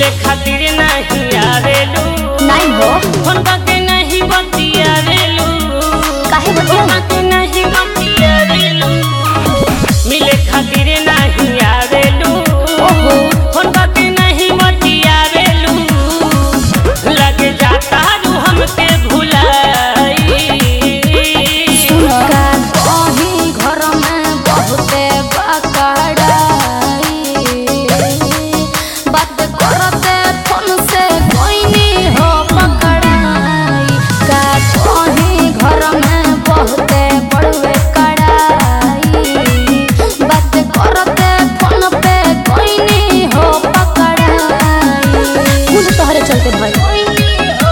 मिले खातिर नहीं आवेलू नहीं हो फोन के नहीं बतियावेलू काहे बतिया फोन के नहीं बतियावेलू मिले खातिर नहीं आवेलू ओहो। फोन के नहीं बतियावेलू लगे जाता रू हमके भुलाई का कहीं घर में बहुते बकड़ाई बात करते फोन से कोई नहीं हो पकड़ाई का कहीं घर में बहुते बड़वे कड़ाई बात करते फोन पे कोई नहीं हो पकड़ाई कुल तोहरे चलते भाई कोई नहीं हो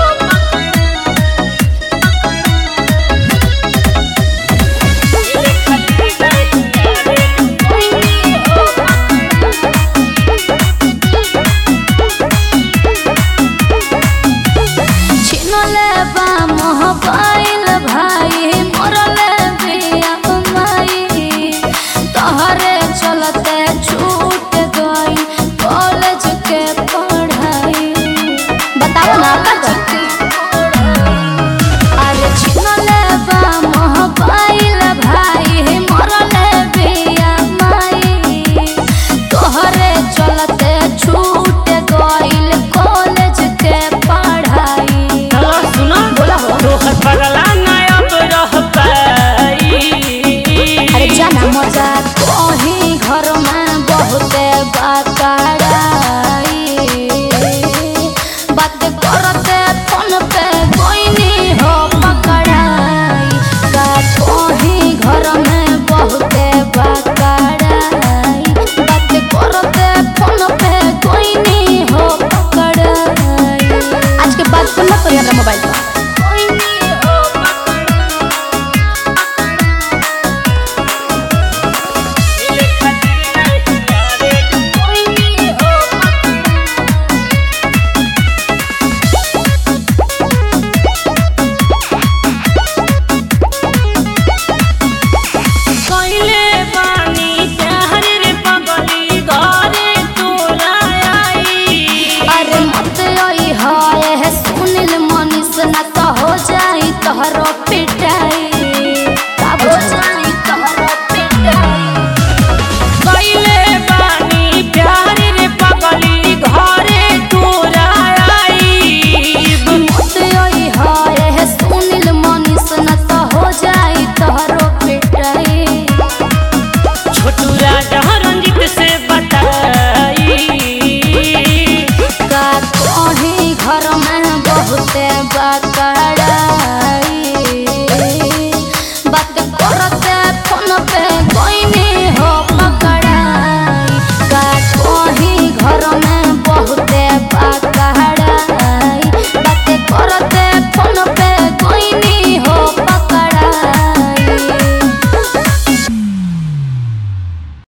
छिनले बा मोहबाइल भाई मोरले बिया माई तोहरे चलते छूट गई कॉलेज के पढ़ाई बताओ ना अरे छिनले बा मोहबाइल भाई मोरले बिया माई तोहरे चलते छूट गईल कॉलेज के पढ़ाई हेलो सुनो बोला हो। तोहर पगला ना अब रह पाई अरे जाना मजाक